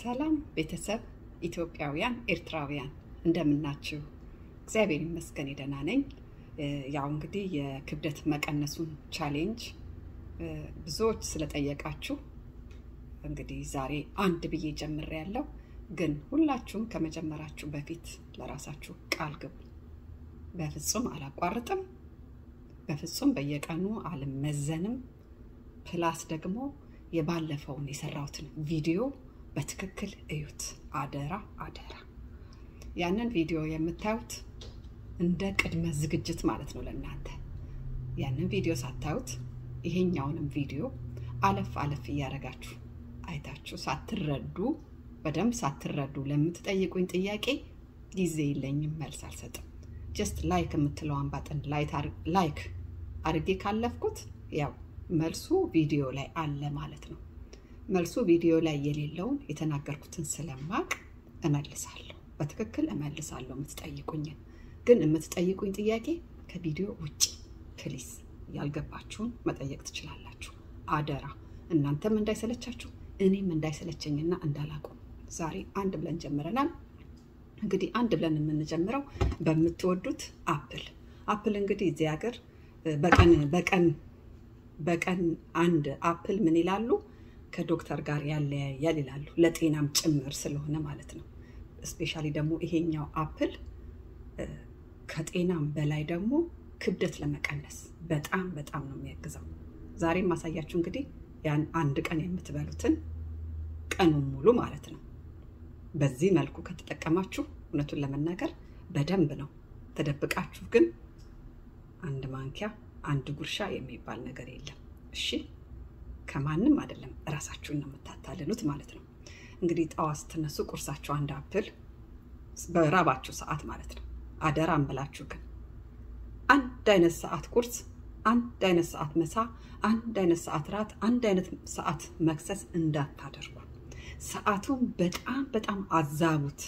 ሰላም ቤተሰብ ኢትዮጵያውያን፣ ኤርትራውያን እንደምናችሁ? እግዚአብሔር ይመስገን ደህና ነኝ። ያው እንግዲህ የክብደት መቀነሱን ቻሌንጅ ብዙዎች ስለጠየቃችሁ እንግዲህ ዛሬ አንድ ብዬ ጀምሬያለሁ። ግን ሁላችሁም ከመጀመራችሁ በፊት ለራሳችሁ ቃል ግቡ። በፍጹም አላቋርጥም፣ በፍጹም በየቀኑ አልመዘንም። ፕላስ ደግሞ የባለፈውን የሰራሁትን ቪዲዮ በትክክል እዩት። አደራ አደራ። ያንን ቪዲዮ የምታዩት እንደ ቅድመ ዝግጅት ማለት ነው ለእናንተ። ያንን ቪዲዮ ሳታዩት ይሄኛውንም ቪዲዮ አለፍ አለፍ እያደረጋችሁ አይታችሁ ሳትረዱ በደንብ ሳትረዱ ለምትጠይቁኝ ጥያቄ ጊዜ የለኝም፣ መልስ አልሰጥም። ጀስት ላይክ የምትለዋን ባጥን ላይክ አድርጌ ካለፍኩት ያው መልሱ ቪዲዮ ላይ አለ ማለት ነው። መልሱ ቪዲዮ ላይ የሌለውን የተናገርኩትን ስለማቅ እመልሳለሁ፣ በትክክል እመልሳለሁ የምትጠይቁኝን። ግን የምትጠይቁኝ ጥያቄ ከቪዲዮ ውጭ ፕሊስ፣ ያልገባችሁን መጠየቅ ትችላላችሁ። አደራ እናንተም እንዳይሰለቻችሁ እኔም እንዳይሰለቸኝና እንዳላቁም ዛሬ አንድ ብለን ጀምረናል። እንግዲህ አንድ ብለን የምንጀምረው በምትወዱት አፕል አፕል እንግዲህ እዚህ ሀገር በቀን በቀን በቀን አንድ አፕል ምን ይላሉ ከዶክተር ጋር ያለያያል ይላሉ። ለጤናም ጭምር ስለሆነ ማለት ነው። እስፔሻሊ ደግሞ ይሄኛው አፕል ከጤናም በላይ ደግሞ ክብደት ለመቀነስ በጣም በጣም ነው የሚያግዘው። ዛሬ ማሳያችሁ እንግዲህ ያን አንድ ቀን የምትበሉትን ቀኑን ሙሉ ማለት ነው። በዚህ መልኩ ከተጠቀማችሁ እውነቱን ለመናገር በደንብ ነው። ተደብቃችሁ ግን አንድ ማንኪያ አንድ ጉርሻ የሚባል ነገር የለም። እሺ ከማንም አይደለም፣ እራሳችሁን ነው የምታታልሉት ማለት ነው። እንግዲህ ጠዋት ስትነሱ ቁርሳችሁ አንድ አፕል በራባችሁ ሰዓት ማለት ነው። አደራ እንበላችሁ ግን አንድ አይነት ሰዓት ቁርስ፣ አንድ አይነት ሰዓት መሳ፣ አንድ አይነት ሰዓት ራት፣ አንድ አይነት ሰዓት መክሰስ እንዳታደርጉ። ሰዓቱን በጣም በጣም አዛቡት።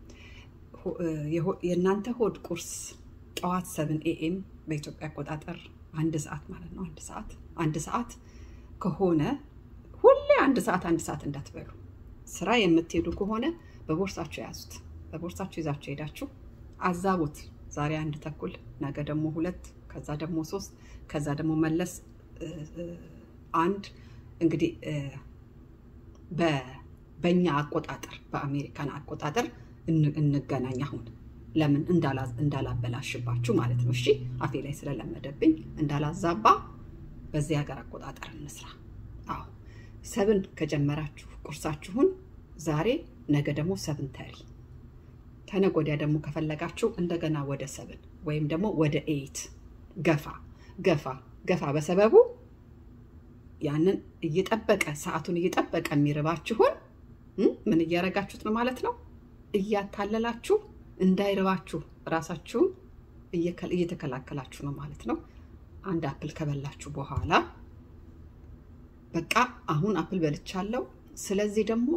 የእናንተ ሆድ ቁርስ ጠዋት ሰብን ኤኤም በኢትዮጵያ አቆጣጠር አንድ ሰዓት ማለት ነው። አንድ ሰዓት አንድ ሰዓት ከሆነ ሁሌ አንድ ሰዓት አንድ ሰዓት እንዳትበሉ። ስራ የምትሄዱ ከሆነ በቦርሳችሁ የያዙት በቦርሳችሁ ይዛችሁ ሄዳችሁ አዛቡት። ዛሬ አንድ ተኩል፣ ነገ ደግሞ ሁለት፣ ከዛ ደግሞ ሶስት፣ ከዛ ደግሞ መለስ አንድ። እንግዲህ በእኛ አቆጣጠር በአሜሪካን አቆጣጠር እንገናኝ አሁን ለምን እንዳላበላሽባችሁ ማለት ነው። እሺ አፌ ላይ ስለለመደብኝ እንዳላዛባ በዚህ ሀገር አቆጣጠር እንስራ። አዎ ሰብን ከጀመራችሁ ቁርሳችሁን ዛሬ፣ ነገ ደግሞ ሰብን ተሪ፣ ተነገ ወዲያ ደግሞ ከፈለጋችሁ እንደገና ወደ ሰብን ወይም ደግሞ ወደ ኤይት ገፋ ገፋ ገፋ በሰበቡ ያንን እየጠበቀ ሰዓቱን እየጠበቀ የሚርባችሁን ምን እያረጋችሁት ነው ማለት ነው እያታለላችሁ እንዳይረባችሁ ራሳችሁን እየተከላከላችሁ ነው ማለት ነው። አንድ አፕል ከበላችሁ በኋላ በቃ አሁን አፕል በልቻለሁ፣ ስለዚህ ደግሞ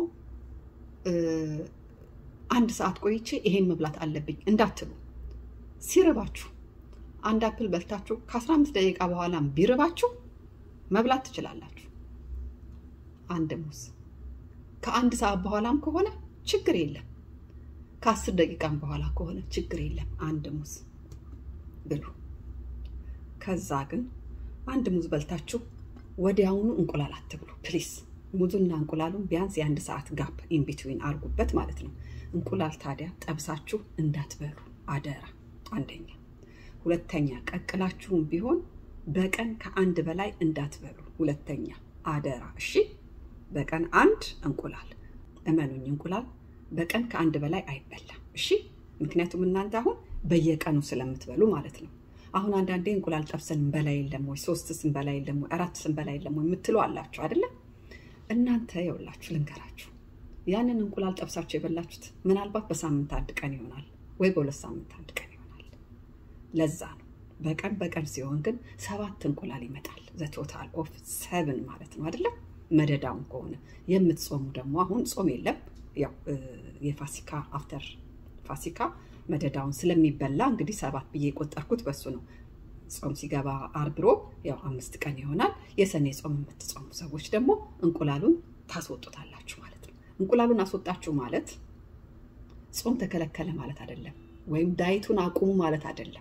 አንድ ሰዓት ቆይቼ ይሄን መብላት አለብኝ እንዳትሉ። ሲርባችሁ አንድ አፕል በልታችሁ ከ15 ደቂቃ በኋላም ቢርባችሁ መብላት ትችላላችሁ። አንድ ሙዝ ከአንድ ሰዓት በኋላም ከሆነ ችግር የለም። ከአስር ደቂቃም በኋላ ከሆነ ችግር የለም። አንድ ሙዝ ብሉ። ከዛ ግን አንድ ሙዝ በልታችሁ ወዲያውኑ እንቁላል አትብሉ ፕሊስ። ሙዙና እንቁላሉን ቢያንስ የአንድ ሰዓት ጋፕ ኢንቢትዊን አርጉበት ማለት ነው። እንቁላል ታዲያ ጠብሳችሁ እንዳትበሉ አደራ። አንደኛ። ሁለተኛ ቀቅላችሁም ቢሆን በቀን ከአንድ በላይ እንዳትበሉ። ሁለተኛ አደራ። እሺ፣ በቀን አንድ እንቁላል እመኑኝ፣ እንቁላል በቀን ከአንድ በላይ አይበላም። እሺ ምክንያቱም እናንተ አሁን በየቀኑ ስለምትበሉ ማለት ነው። አሁን አንዳንዴ እንቁላል ጠብሰን እንበላ የለም ወይ ሶስት ስንበላ የለም ወይ አራት ስንበላ የለም ወይ የምትሉ አላችሁ አይደለም? እናንተ የውላችሁ ልንገራችሁ፣ ያንን እንቁላል ጠብሳችሁ የበላችሁት ምናልባት በሳምንት አንድ ቀን ይሆናል ወይ በሁለት ሳምንት አንድ ቀን ይሆናል። ለዛ ነው በቀን በቀን ሲሆን ግን ሰባት እንቁላል ይመጣል። ዘቶታል ኦፍ ሰብን ማለት ነው አይደለም? መደዳውን ከሆነ የምትጾሙ ደግሞ አሁን ጾም የለም ያው የፋሲካ አፍተር ፋሲካ መደዳውን ስለሚበላ እንግዲህ ሰባት ብዬ የቆጠርኩት በሱ ነው። ጾም ሲገባ አርብሮ ያው አምስት ቀን ይሆናል። የሰኔ ጾም የምትጾሙ ሰዎች ደግሞ እንቁላሉን ታስወጡታላችሁ ማለት ነው። እንቁላሉን አስወጣችሁ ማለት ጾም ተከለከለ ማለት አይደለም፣ ወይም ዳይቱን አቁሙ ማለት አይደለም።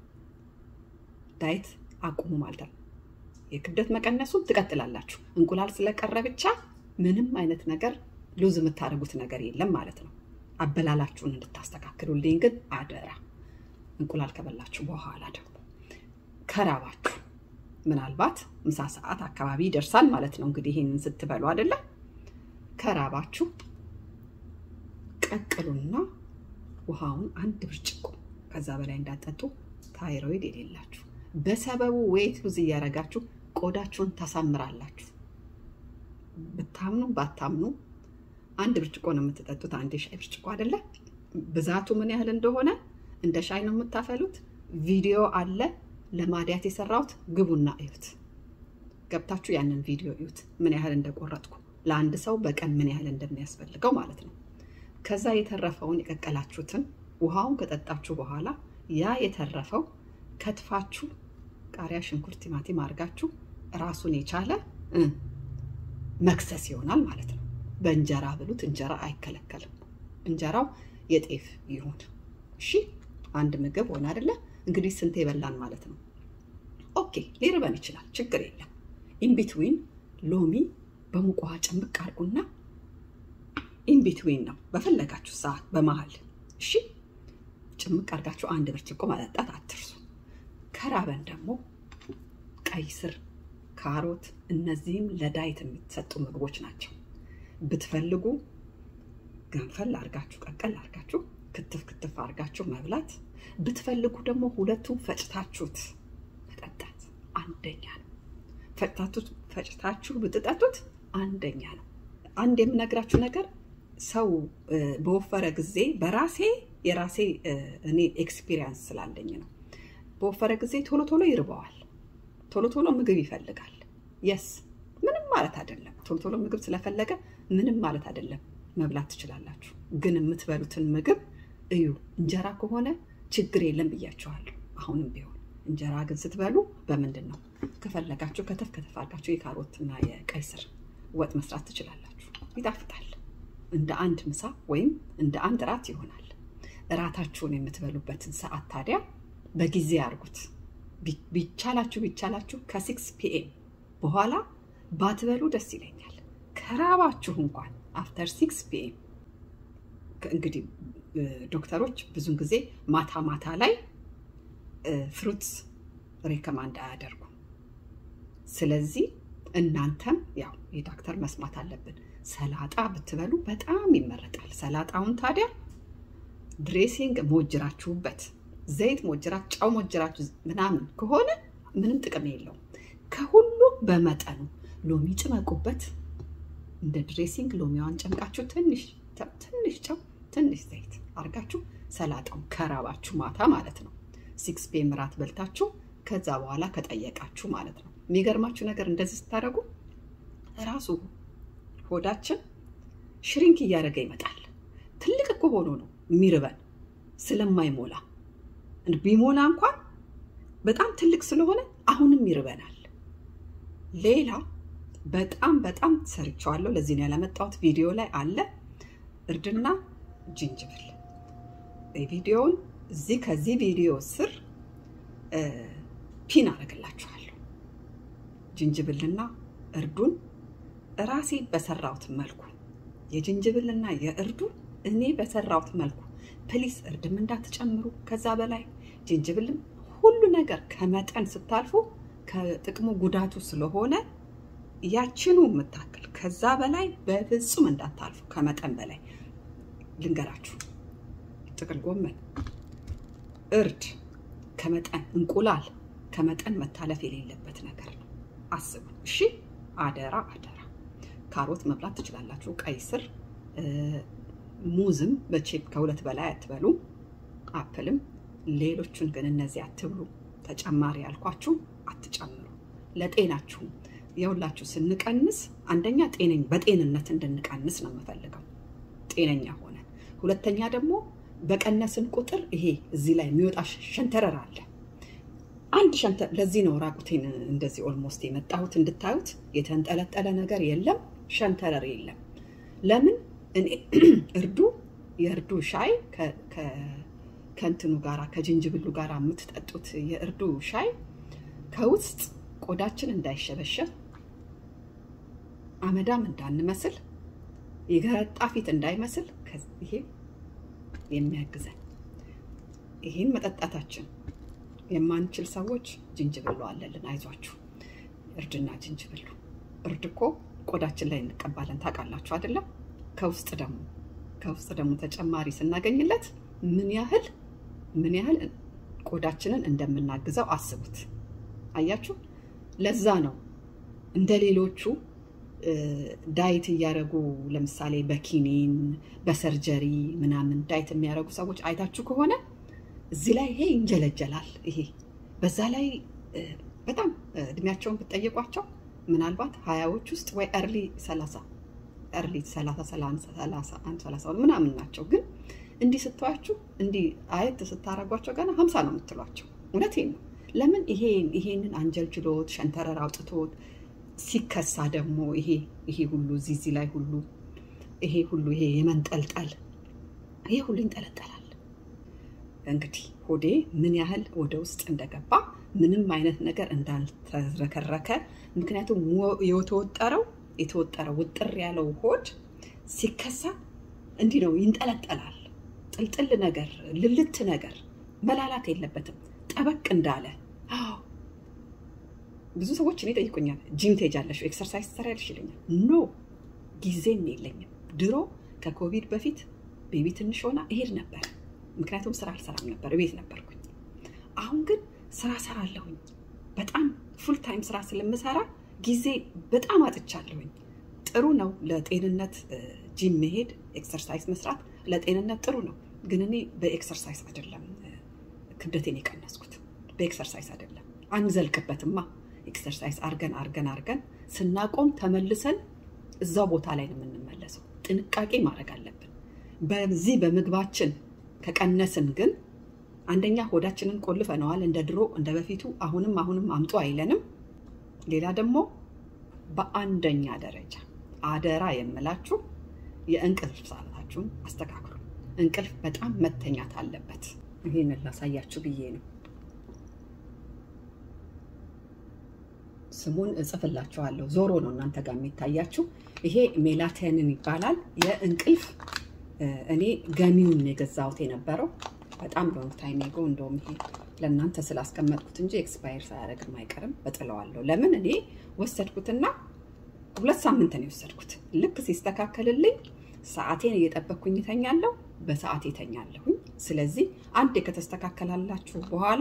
ዳይት አቁሙ ማለት ነው። የክብደት መቀነሱን ትቀጥላላችሁ። እንቁላል ስለቀረ ብቻ ምንም አይነት ነገር ሉዝ የምታደርጉት ነገር የለም ማለት ነው። አበላላችሁን እንድታስተካክሉልኝ ግን አደራ። እንቁላል ከበላችሁ በኋላ ደግሞ ከራባችሁ ምናልባት ምሳ ሰዓት አካባቢ ይደርሳል ማለት ነው። እንግዲህ ይህንን ስትበሉ አይደለም ከራባችሁ ቀቅሉና ውሃውን አንድ ብርጭቆ ከዛ በላይ እንዳጠጡ ታይሮይድ የሌላችሁ በሰበቡ ዌይት ሉዝ እያደረጋችሁ ቆዳችሁን ታሳምራላችሁ። ብታምኑ ባታምኑ አንድ ብርጭቆ ነው የምትጠጡት። አንድ የሻይ ብርጭቆ አይደለ? ብዛቱ ምን ያህል እንደሆነ እንደ ሻይ ነው የምታፈሉት። ቪዲዮ አለ ለማዲያት የሰራሁት፣ ግቡና እዩት። ገብታችሁ ያንን ቪዲዮ እዩት፣ ምን ያህል እንደቆረጥኩ ለአንድ ሰው በቀን ምን ያህል እንደሚያስፈልገው ማለት ነው። ከዛ የተረፈውን የቀቀላችሁትን ውሃውን ከጠጣችሁ በኋላ ያ የተረፈው ከትፋችሁ ቃሪያ፣ ሽንኩርት፣ ቲማቲም አድርጋችሁ ራሱን የቻለ መክሰስ ይሆናል ማለት ነው። በእንጀራ ብሉት። እንጀራ አይከለከልም። እንጀራው የጤፍ ይሁን። እሺ አንድ ምግብ ሆነ አይደለ? እንግዲህ ስንት የበላን ማለት ነው። ኦኬ ሊርበን ይችላል፣ ችግር የለም። ኢንቢትዊን ሎሚ በሙቅ ውሃ ጭምቅ አድርጉና ኢንቢትዊን ነው በፈለጋችሁ ሰዓት በመሀል እሺ፣ ጭምቅ አድርጋችሁ አንድ ብርጭቆ መጠጣት አትርሱ። ከራበን ደግሞ ቀይ ስር፣ ካሮት፣ እነዚህም ለዳይት የሚሰጡ ምግቦች ናቸው። ብትፈልጉ ገንፈል አድርጋችሁ ቀቀል አድርጋችሁ ክትፍ ክትፍ አድርጋችሁ መብላት፣ ብትፈልጉ ደግሞ ሁለቱም ፈጭታችሁት መጠጣት አንደኛ ነው። ፈጭታችሁ ብትጠጡት አንደኛ ነው። አንድ የምነግራችሁ ነገር ሰው በወፈረ ጊዜ በራሴ የራሴ እኔ ኤክስፒሪየንስ ስላለኝ ነው። በወፈረ ጊዜ ቶሎ ቶሎ ይርበዋል፣ ቶሎ ቶሎ ምግብ ይፈልጋል። የስ ምንም ማለት አይደለም። ቶሎ ቶሎ ምግብ ስለፈለገ ምንም ማለት አይደለም። መብላት ትችላላችሁ፣ ግን የምትበሉትን ምግብ እዩ። እንጀራ ከሆነ ችግር የለም ብያችኋለሁ። አሁንም ቢሆን እንጀራ ግን ስትበሉ በምንድን ነው ከፈለጋችሁ ከተፍ ከተፍ አድርጋችሁ የካሮትና የቀይ ስር ወጥ መስራት ትችላላችሁ። ይጣፍጣል። እንደ አንድ ምሳ ወይም እንደ አንድ እራት ይሆናል። እራታችሁን የምትበሉበትን ሰዓት ታዲያ በጊዜ አድርጉት። ቢቻላችሁ ቢቻላችሁ ከሲክስ ፒኤም በኋላ ባትበሉ ደስ ይለኛል። ከራባችሁ እንኳን አፍተር ሲክስ ፒኤም እንግዲህ ዶክተሮች ብዙን ጊዜ ማታ ማታ ላይ ፍሩትስ ሬከማንድ አያደርጉም። ስለዚህ እናንተም ያው የዶክተር መስማት አለብን። ሰላጣ ብትበሉ በጣም ይመረጣል። ሰላጣውን ታዲያ ድሬሲንግ ሞጅራችሁበት፣ ዘይት ሞጅራችሁ፣ ጨው ሞጅራችሁ ምናምን ከሆነ ምንም ጥቅም የለውም። ከሁሉ በመጠኑ ሎሚ ጭመቁበት። እንደ ድሬሲንግ ሎሚዋን ጨምቃችሁ ትንሽ ትንሽ ጨው ትንሽ ዘይት አድርጋችሁ ሰላጣውን ከራባችሁ ማታ ማለት ነው ሲክስ ፒኤም ራት በልታችሁ ከዛ በኋላ ከጠየቃችሁ ማለት ነው። የሚገርማችሁ ነገር እንደዚህ ስታደርጉ ራሱ ሆዳችን ሽሪንክ እያደረገ ይመጣል። ትልቅ እኮ ሆኖ ነው የሚርበን ስለማይሞላ ቢሞላ እንኳን በጣም ትልቅ ስለሆነ አሁንም ይርበናል። ሌላ በጣም በጣም ሰርቸዋለሁ። ለዚህ ነው ያለመጣሁት። ቪዲዮ ላይ አለ እርድና ጅንጅብል። ቪዲዮውን እዚህ ከዚህ ቪዲዮ ስር ፒን አደርግላችኋለሁ። ጅንጅብልና እርዱን ራሴ በሰራሁት መልኩ የጅንጅብልና የእርዱ እኔ በሰራሁት መልኩ ፕሊስ፣ እርድም እንዳትጨምሩ ከዛ በላይ ጅንጅብልም ሁሉ ነገር ከመጠን ስታልፉ ከጥቅሙ ጉዳቱ ስለሆነ ያችኑ የምታክል ከዛ በላይ በፍጹም እንዳታልፉ። ከመጠን በላይ ልንገራችሁ፣ ጥቅል ጎመን፣ እርድ ከመጠን እንቁላል ከመጠን መታለፍ የሌለበት ነገር ነው። አስቡ እሺ። አደራ አደራ። ካሮት መብላት ትችላላችሁ። ቀይ ስር፣ ሙዝም በቼፕ ከሁለት በላይ አትበሉ። አፕልም፣ ሌሎቹን ግን እነዚህ አትብሉ። ተጨማሪ ያልኳችሁ አትጨምሩ። ለጤናችሁም የሁላችሁ ስንቀንስ አንደኛ ጤነኝ በጤንነት እንድንቀንስ ነው የምፈልገው ጤነኛ ሆነ። ሁለተኛ ደግሞ በቀነስን ቁጥር ይሄ እዚህ ላይ የሚወጣ ሸንተረር አለ። አንድ ሸንተር ለዚህ ነው ራቁቴን እንደዚህ ኦልሞስት የመጣሁት እንድታዩት። የተንጠለጠለ ነገር የለም፣ ሸንተረር የለም። ለምን እኔ እርዱ የእርዱ ሻይ ከእንትኑ ጋራ ከጅንጅብሉ ጋር የምትጠጡት የእርዱ ሻይ ከውስጥ ቆዳችን እንዳይሸበሸብ አመዳም እንዳንመስል የገረጣ ፊት እንዳይመስል ይሄ የሚያግዘን ይህን መጠጣታችን የማንችል ሰዎች ጅንጅብሉ አለልን፣ አይዟችሁ። እርድና ጅንጅብሉ እርድ እኮ ቆዳችን ላይ እንቀባለን ታውቃላችሁ አይደለም? ከውስጥ ደግሞ ከውስጥ ደግሞ ተጨማሪ ስናገኝለት ምን ያህል ምን ያህል ቆዳችንን እንደምናግዘው አስቡት። አያችሁ፣ ለዛ ነው እንደ ሌሎቹ ዳይት እያደረጉ ለምሳሌ በኪኒን በሰርጀሪ ምናምን ዳይት የሚያደርጉ ሰዎች አይታችሁ ከሆነ እዚህ ላይ ይሄ ይንጀለጀላል። ይሄ በዛ ላይ በጣም እድሜያቸውን ብትጠይቋቸው ምናልባት ሀያዎች ውስጥ ወይ እርሊ ሰላሳ እርሊ ሰላሳ ሰላሳ አንድ ሰላሳ ምናምን ናቸው። ግን እንዲህ ስትዋችሁ እንዲህ አየት ስታረጓቸው ገና ሀምሳ ነው የምትሏቸው። እውነቴን ነው። ለምን ይሄን ይሄንን አንጀልጅሎት ሸንተረር አውጥቶት ሲከሳ ደግሞ ይሄ ይሄ ሁሉ ዚዚ ላይ ሁሉ ይሄ ሁሉ ይሄ የመንጠልጠል ይሄ ሁሉ ይንጠለጠላል። እንግዲህ ሆዴ ምን ያህል ወደ ውስጥ እንደገባ ምንም አይነት ነገር እንዳልተዝረከረከ፣ ምክንያቱም የተወጠረው የተወጠረው ውጥር ያለው ሆድ ሲከሳ እንዲህ ነው ይንጠለጠላል። ጥልጥል ነገር ልልት ነገር መላላት የለበትም ጠበቅ እንዳለ ብዙ ሰዎች እኔ ጠይቁኛል፣ ጂም ትሄጃለሽ ኤክሰርሳይዝ ትሰሪያለሽ ይለኛል። ኖ ጊዜም የለኝም። ድሮ ከኮቪድ በፊት ቤቢ ትንሽ ሆና እሄድ ነበር፣ ምክንያቱም ስራ አልሰራም ነበር፣ ቤት ነበርኩኝ። አሁን ግን ስራ ሰራለሁኝ። በጣም ፉል ታይም ስራ ስለምሰራ ጊዜ በጣም አጥቻለሁኝ። ጥሩ ነው ለጤንነት ጂም መሄድ ኤክሰርሳይዝ መስራት ለጤንነት ጥሩ ነው። ግን እኔ በኤክሰርሳይዝ አይደለም ክብደቴን የቀነስኩት፣ በኤክሰርሳይዝ አይደለም። አንዘልቅበትማ ኤክሰርሳይዝ አርገን አርገን አርገን ስናቆም ተመልሰን እዛው ቦታ ላይ ነው የምንመለሰው። ጥንቃቄ ማድረግ አለብን። በዚህ በምግባችን ከቀነስን ግን አንደኛ ሆዳችንን ቆልፈነዋል፣ እንደ ድሮ እንደ በፊቱ አሁንም አሁንም አምጡ አይለንም። ሌላ ደግሞ በአንደኛ ደረጃ አደራ የምላችሁ የእንቅልፍ ሰዓታችሁን አስተካክሉ። እንቅልፍ በጣም መተኛት አለበት። ይህንን ላሳያችሁ ብዬ ነው። ስሙን እጽፍላችኋለሁ። ዞሮ ነው እናንተ ጋር የሚታያችሁ። ይሄ ሜላቶኒን ይባላል። የእንቅልፍ እኔ ገሚውን የገዛሁት የነበረው በጣም ሎንግ ታይም ጎ እንደውም ይሄ ለእናንተ ስላስቀመጥኩት እንጂ ኤክስፓየር ሳያደርግም አይቀርም እጥለዋለሁ። ለምን እኔ ወሰድኩትና ሁለት ሳምንት ነው የወሰድኩት። ልክ ሲስተካከልልኝ ሰዓቴን እየጠበቅኩኝ ይተኛለሁ፣ በሰዓቴ እተኛለሁኝ። ስለዚህ አንዴ ከተስተካከላላችሁ በኋላ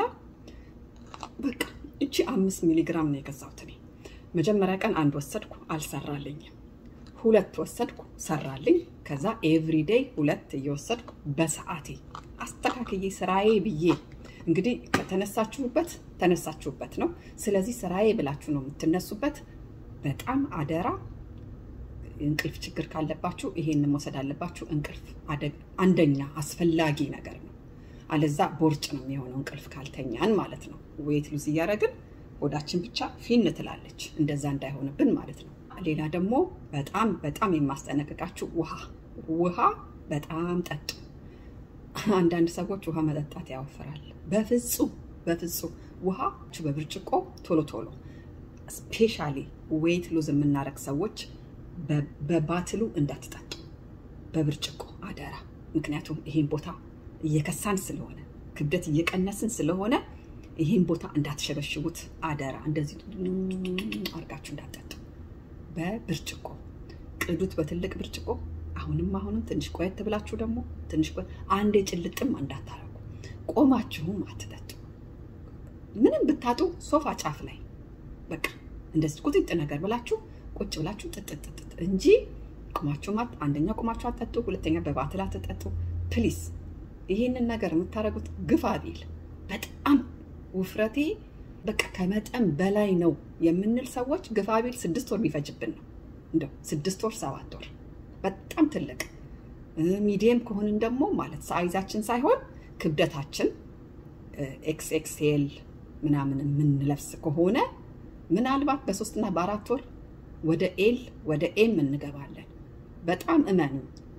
በቃ እቺ አምስት ሚሊግራም ነው የገዛሁት እኔ። መጀመሪያ ቀን አንድ ወሰድኩ፣ አልሰራልኝም። ሁለት ወሰድኩ፣ ሰራልኝ። ከዛ ኤቭሪዴይ ሁለት እየወሰድኩ በሰዓቴ አስተካክዬ ስራዬ ብዬ እንግዲህ ከተነሳችሁበት ተነሳችሁበት ነው። ስለዚህ ስራዬ ብላችሁ ነው የምትነሱበት። በጣም አደራ እንቅልፍ ችግር ካለባችሁ ይሄንን መውሰድ አለባችሁ። እንቅልፍ አንደኛ አስፈላጊ ነገር ነው። አለዛ ቦርጭ ነው የሚሆነው እንቅልፍ ካልተኛን ማለት ነው። ዌት ሉዝ እያደረግን ሆዳችን ብቻ ፊን ትላለች። እንደዛ እንዳይሆንብን ማለት ነው። ሌላ ደግሞ በጣም በጣም የማስጠነቅቃችሁ ውሃ ውሃ በጣም ጠጡ። አንዳንድ ሰዎች ውሃ መጠጣት ያወፍራል። በፍጹም በፍጹም ውሃ በብርጭቆ ቶሎ ቶሎ ስፔሻሊ ዌት ሉዝ የምናረግ ሰዎች በባትሉ እንዳትጠጡ በብርጭቆ አደራ። ምክንያቱም ይሄን ቦታ እየከሳን ስለሆነ ክብደት እየቀነስን ስለሆነ ይህን ቦታ እንዳትሸበሽቡት አደራ። እንደዚህ አርጋችሁ እንዳትጠጡ በብርጭቆ ቅዱት፣ በትልቅ ብርጭቆ። አሁንም አሁንም ትንሽ ቆየት ብላችሁ ደግሞ ትንሽ ቆየት፣ አንዴ ጭልጥም እንዳታረጉ። ቆማችሁም አትጠጡ። ምንም ብታጡ ሶፋ ጫፍ ላይ በቃ እንደዚህ ቁጥጥ ነገር ብላችሁ ቁጭ ብላችሁ ጥጥጥጥ እንጂ ቁማችሁ አንደኛ ቁማችሁ አትጠጡ፣ ሁለተኛ በባትል አትጠጡ ፕሊስ። ይህንን ነገር የምታደርጉት ግፋ ቢል በጣም ውፍረቴ በቃ ከመጠን በላይ ነው የምንል ሰዎች ግፋ ቢል ስድስት ወር ቢፈጅብን ነው። እንደው ስድስት ወር ሰባት ወር በጣም ትልቅ ሚዲየም ከሆንን ደግሞ ማለት ሳይዛችን ሳይሆን ክብደታችን ኤክስ ኤክስኤል ምናምን የምንለብስ ከሆነ ምናልባት በሶስትና በአራት ወር ወደ ኤል ወደ ኤም እንገባለን። በጣም እመኑ።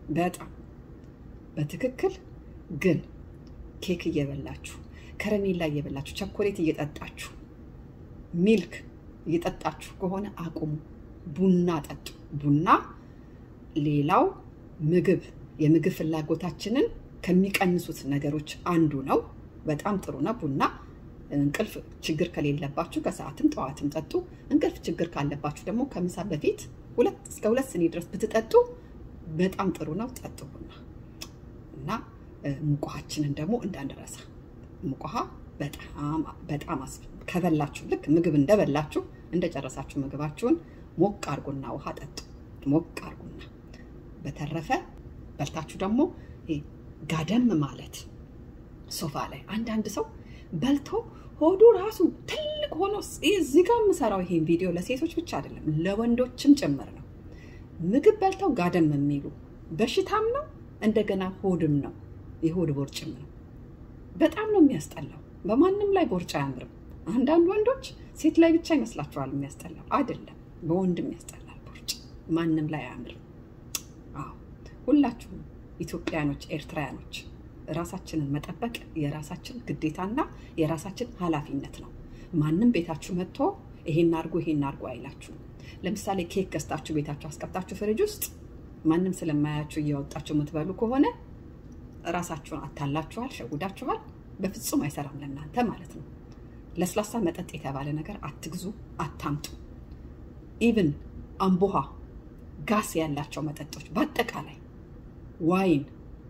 በጣም በትክክል ግን ኬክ እየበላችሁ ከረሜላ እየበላችሁ ቸኮሌት እየጠጣችሁ ሚልክ እየጠጣችሁ ከሆነ አቁሙ። ቡና ጠጡ። ቡና ሌላው ምግብ የምግብ ፍላጎታችንን ከሚቀንሱት ነገሮች አንዱ ነው። በጣም ጥሩ ነው ቡና። እንቅልፍ ችግር ከሌለባችሁ ከሰዓትም ጠዋትም ጠጡ። እንቅልፍ ችግር ካለባችሁ ደግሞ ከምሳ በፊት ሁለት እስከ ሁለት ስኒ ድረስ ብትጠጡ በጣም ጥሩ ነው። ጠጡ ቡና እና ሙቅ ውሃችንን ደግሞ እንዳንረሳ። ሙቅ ውሃ በጣም በጣም ከበላችሁ ልክ ምግብ እንደበላችሁ እንደጨረሳችሁ ምግባችሁን ሞቅ አርጉና ውሃ ጠጡ። ሞቅ አርጉና በተረፈ በልታችሁ ደግሞ ጋደም ማለት ሶፋ ላይ አንዳንድ ሰው በልቶ ሆዱ ራሱ ትልቅ ሆኖ እዚህ ጋር የምሰራው ይሄን ቪዲዮ ለሴቶች ብቻ አይደለም ለወንዶችም ጭምር ነው። ምግብ በልተው ጋደም የሚሉ በሽታም ነው እንደገና ሆድም ነው፣ የሆድ ቦርጭም ነው። በጣም ነው የሚያስጠላው። በማንም ላይ ቦርጭ አያምርም። አንዳንድ ወንዶች ሴት ላይ ብቻ ይመስላችኋል የሚያስጠላው። አይደለም፣ በወንድም ያስጠላል ቦርጭ። ማንም ላይ አያምርም። አዎ ሁላችሁም ኢትዮጵያኖች፣ ኤርትራውያኖች ራሳችንን መጠበቅ የራሳችን ግዴታና የራሳችን ኃላፊነት ነው። ማንም ቤታችሁ መጥቶ ይሄን አድርጎ ይሄን አድርጎ አይላችሁም። ለምሳሌ ኬክ ገዝታችሁ ቤታችሁ አስቀምጣችሁ ፍሪጅ ውስጥ ማንም ስለማያችሁ እያወጣችሁ የምትበሉ ከሆነ ራሳችሁን አታላችኋል፣ ሸጉዳችኋል። በፍጹም አይሰራም ለእናንተ ማለት ነው። ለስላሳ መጠጥ የተባለ ነገር አትግዙ፣ አታምጡ። ኢቭን አምቦሃ ጋስ ያላቸው መጠጦች በአጠቃላይ ዋይን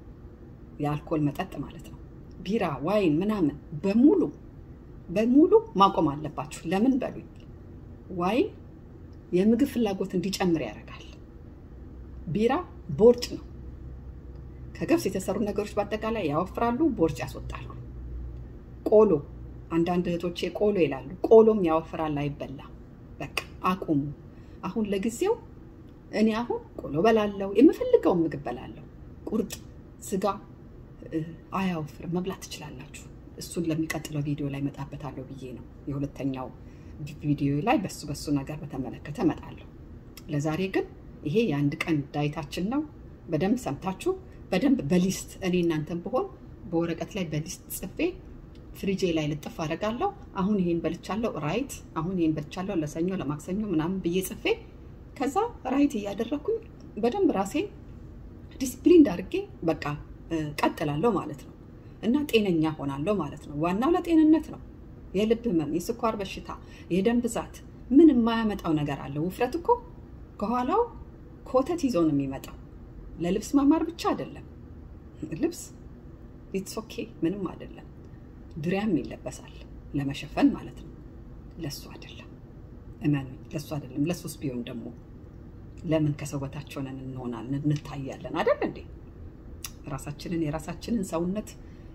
የአልኮል መጠጥ ማለት ነው። ቢራ፣ ዋይን ምናምን በሙሉ በሙሉ ማቆም አለባችሁ። ለምን በሉኝ፣ ዋይን የምግብ ፍላጎት እንዲጨምር ያደርጋል። ቢራ ቦርጭ ነው። ከገብስ የተሰሩ ነገሮች በአጠቃላይ ያወፍራሉ፣ ቦርጭ ያስወጣሉ። ቆሎ፣ አንዳንድ እህቶቼ ቆሎ ይላሉ። ቆሎም ያወፍራል፣ አይበላም። በቃ አቁሙ። አሁን ለጊዜው እኔ አሁን ቆሎ በላለው፣ የምፈልገውን ምግብ በላለው። ቁርጥ፣ ስጋ አያወፍርም፣ መብላት ትችላላችሁ። እሱን ለሚቀጥለው ቪዲዮ ላይ መጣበታለሁ ብዬ ነው። የሁለተኛው ቪዲዮ ላይ በሱ በሱ ነገር በተመለከተ እመጣለሁ። ለዛሬ ግን ይሄ የአንድ ቀን ዳይታችን ነው። በደንብ ሰምታችሁ በደንብ በሊስት እኔ እናንተን ብሆን በወረቀት ላይ በሊስት ጽፌ ፍሪጄ ላይ ልጥፍ አደርጋለሁ። አሁን ይሄን በልቻለሁ ራይት፣ አሁን ይሄን በልቻለሁ ለሰኞ ለማክሰኞ ምናምን ብዬ ጽፌ ከዛ ራይት እያደረግኩኝ በደንብ ራሴን ዲስፕሊን አድርጌ በቃ ቀጥላለሁ ማለት ነው እና ጤነኛ ሆናለሁ ማለት ነው። ዋናው ለጤንነት ነው። የልብ ህመም፣ የስኳር በሽታ፣ የደም ብዛት ምን የማያመጣው ነገር አለ? ውፍረት እኮ ከኋላው ኮተት ይዞ ነው የሚመጣው። ለልብስ ማማር ብቻ አይደለም። ልብስ ኢትስ ኦኬ ምንም አይደለም። ድሪያም ይለበሳል ለመሸፈን ማለት ነው። ለሱ አይደለም፣ እመኑኝ፣ ለሱ አይደለም። ለሱስ ቢሆን ደግሞ ለምን ከሰው በታች ሆነን እንሆናለን እንታያለን? አይደል እንዴ? ራሳችንን የራሳችንን ሰውነት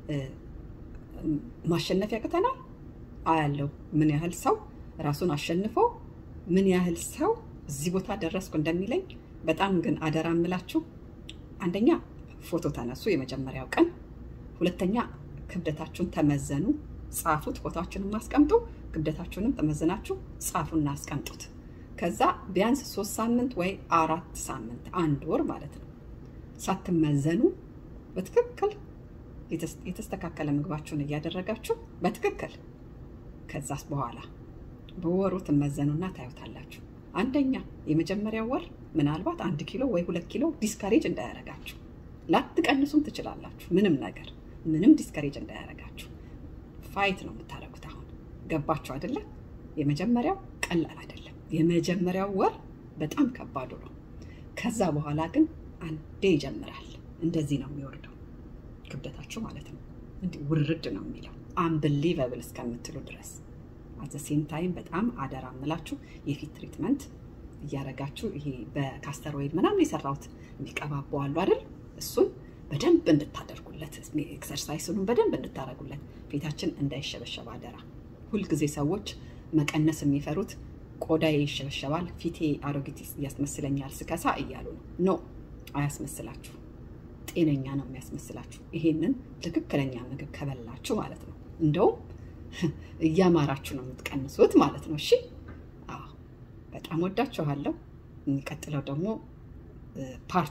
ማሸነፍ ያቅተናል። አያለው ምን ያህል ሰው ራሱን አሸንፎ ምን ያህል ሰው እዚህ ቦታ ደረስኩ እንደሚለኝ። በጣም ግን አደራ የምላችሁ አንደኛ ፎቶ ተነሱ የመጀመሪያው ቀን፣ ሁለተኛ ክብደታችሁን ተመዘኑ፣ ጻፉት። ፎቶችሁንም አስቀምጡ፣ ክብደታችሁንም ተመዝናችሁ ጻፉና አስቀምጡት። ከዛ ቢያንስ ሶስት ሳምንት ወይ አራት ሳምንት አንድ ወር ማለት ነው ሳትመዘኑ በትክክል የተስተካከለ ምግባችሁን እያደረጋችሁ በትክክል ከዛስ በኋላ በወሩ ትመዘኑና ታዩታላችሁ። አንደኛ የመጀመሪያው ወር ምናልባት አንድ ኪሎ ወይ ሁለት ኪሎ ዲስካሬጅ እንዳያረጋችሁ፣ ላትቀንሱም ትችላላችሁ። ምንም ነገር ምንም ዲስካሬጅ እንዳያረጋችሁ ፋይት ነው የምታደርጉት። አሁን ገባችሁ አይደለ? የመጀመሪያው ቀላል አይደለም። የመጀመሪያው ወር በጣም ከባዱ ነው። ከዛ በኋላ ግን አንዴ ይጀምራል። እንደዚህ ነው የሚወርደው ክብደታችሁ ማለት ነው። እንዲህ ውርድ ነው የሚለው አንብሊቨብል እስከምትሉ ድረስ አዘ ሴም ታይም በጣም አደራ የምላችሁ የፊት ትሪትመንት እያደረጋችሁ ይሄ በካስተር ኦይል ምናምን የሰራሁት የሚቀባቡ አሉ አይደል? እሱን በደንብ እንድታደርጉለት ኤክሰርሳይስኑን በደንብ እንድታደርጉለት ፊታችን እንዳይሸበሸብ አደራ። ሁልጊዜ ሰዎች መቀነስ የሚፈሩት ቆዳዬ ይሸበሸባል፣ ፊቴ አሮጊት ያስመስለኛል ስከሳ እያሉ ነው። ኖ አያስመስላችሁ። ጤነኛ ነው የሚያስመስላችሁ። ይሄንን ትክክለኛ ምግብ ከበላችሁ ማለት ነው። እንደውም እያማራችሁ ነው የምትቀንሱት ማለት ነው። እሺ፣ አዎ፣ በጣም ወዳችኋለሁ። የሚቀጥለው ደግሞ ፓርት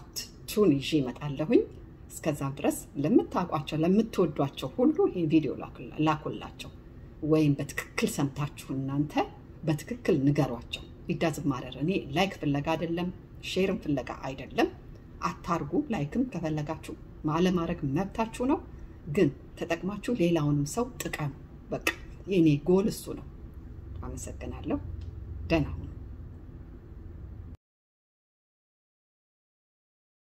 መልእክታችሁን ይዤ እመጣለሁኝ። እስከዛም ድረስ ለምታውቋቸው ለምትወዷቸው ሁሉ ይህ ቪዲዮ ላኩላቸው፣ ወይም በትክክል ሰምታችሁ እናንተ በትክክል ንገሯቸው። ይዳዝም ማረር እኔ ላይክ ፍለጋ አይደለም፣ ሼርም ፍለጋ አይደለም። አታርጉ። ላይክም ከፈለጋችሁ አለማድረግ መብታችሁ ነው። ግን ተጠቅማችሁ ሌላውንም ሰው ጥቀሙ። በቃ የኔ ጎል እሱ ነው። አመሰግናለሁ። ደህና ሁኑ።